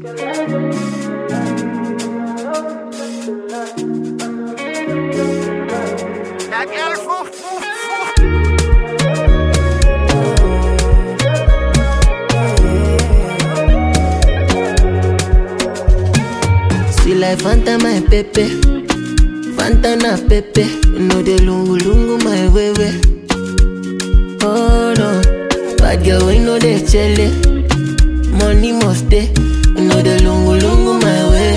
That girl foo, foo, foo. Sweet like Fanta, my pepe. Fanta na pepe. You know the lungu lungu, my way way. Oh no, bad girl, we know the chele. Money must stay. You know the lungu lungu, my way.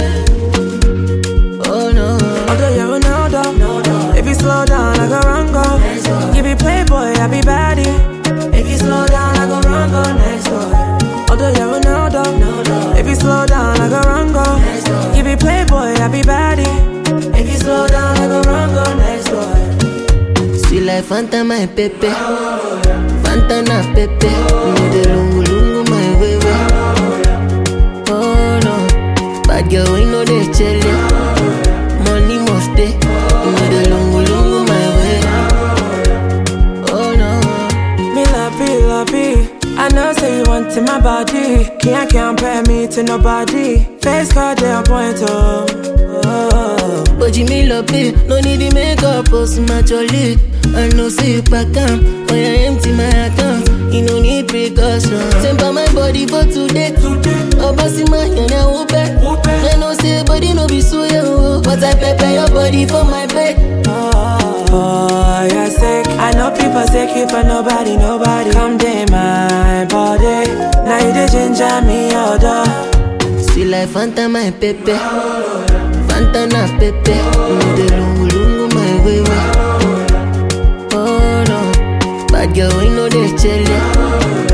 Oh no. Although you're Ronaldo, if you slow down, I go run go. You be playboy, I be baddie. If you slow down, I go run go next door. Although you're Ronaldo, if you slow down, I go run go. You be playboy, I be baddie. If you slow down, I go run go next door. Sweet like Fanta, my pepe. Fanta na pepe. You know the lungu lungu, my way way. Oh no, bad girl, we know the chele. Money must stay. You know the lungu lungu, my way. Oh no. Me love you, love you. I know say you want in my body. Can't compare me to nobody. Face card, they on point, oh. oh. But you me love it, no need the makeup, post my jolly. I know say you back down, when I empty my account, you no need precaution. Temper my body for today, oh bossy my hand, I will bet. I know say body no be so yo, but I prepare your body for my bed. Oh, you're sick. I know people sick you for nobody, nobody. Come day my body. Now you the ginger me order. Sweet like Fanta, my pepe. Fanta na pepe, you know the lungu lungu, my way way. Oh no, bad girl, we know the chele.